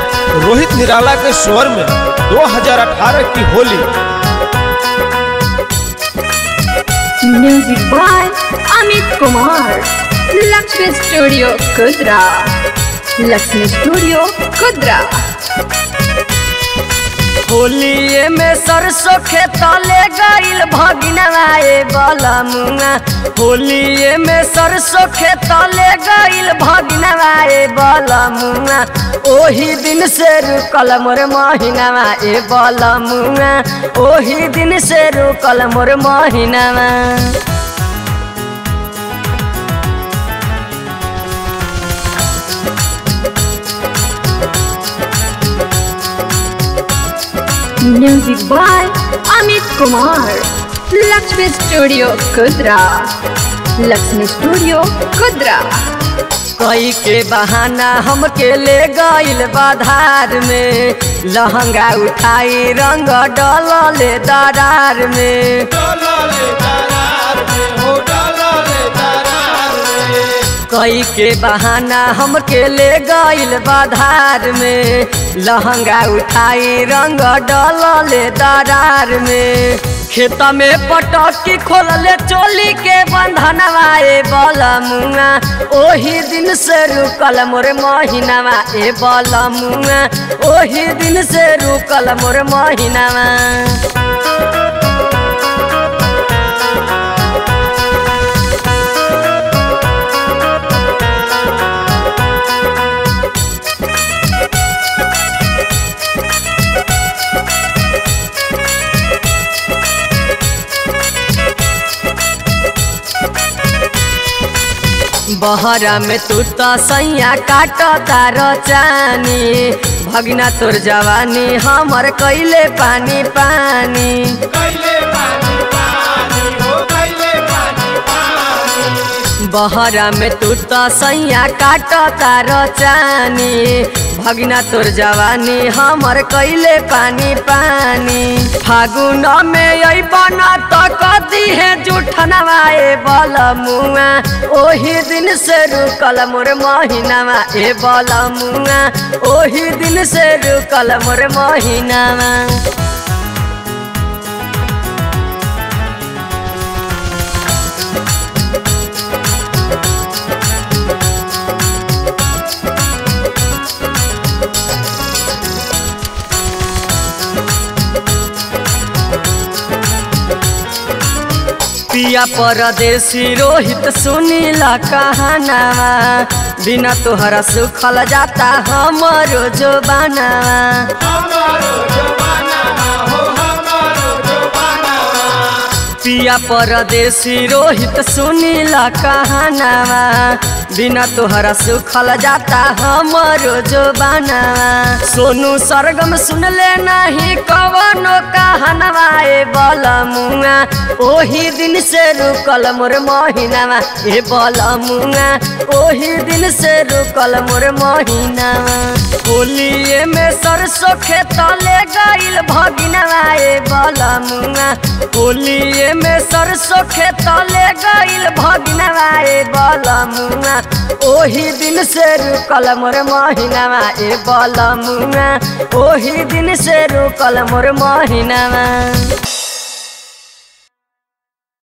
रोहित निराला के स्वर में 2018 की Holi Music by Amit Kumar. Lakshmi Studio, Kudra. Lakshmi Studio, Kudra. होलिए में सरसों खेतले गइल भगिनवा ए बलमुआ होलिए में सरसों खेतले गइल भगिनवा ए बलमुआ ओही दिन से रुकल मोर महीनावा ए बलमुआ ओही दिन से रुकल मोर महीनावा Music by Amit Kumar. Lakshmi Studio, Kudra. Lakshmi Studio, Kudra. कई के बहाना हमके ले गइल बाधार में लहंगा उठाई रंग डलले दरार में कई के बहाना हमके ले गइल बाधार में लहंगा उठाई रंग डलले दरार में खेत में पटकी खोलले चोली के बंधनवा ए बलमुआ ओही दिन से रुकल मोर महीनावा ए बलमुआ ओही दिन से रुकल मोर महीनावा बहरा में तू तो सैया काट तार चानी भगना तोर जवानी हमर कैले पानी पानी बहरा में तू तो सैया काट तार चानी भगना तोर जवानी हमर कैले पानी पानी फागुन में आई बना तो कदी है जूठनवा ए बलमुआ ओही दिन से रुकल मोर महीनावा ए बलमुआ ओही दिन से रुकल मोर महीनावा पिया परदेसी रोहित सुनीला कहानावा बिना तोहरा सुखल जाता हमरो जो बनावा पिया परदेसी रोहित सुनीला कहानावा बिना तोहरा सुखल जाता हमरो जो बनावा सोनू सरगम सुनले नहीं कवनो कहानवा ए बलमुआ ओही दिन से रुकल मोर महीनावा ए बलमुआ ओही दिन से रुकल मोर महीनावा होलिए में सरसों खेतले गइल भगिनवा ए बलमुआ होलिए में सरसों खेतले गइल भगिनवा ए बलमुआ ओही दिन से रुकल मोर महीनावा ए बलमुआ ओही दिन से रुकल मोर महीनावा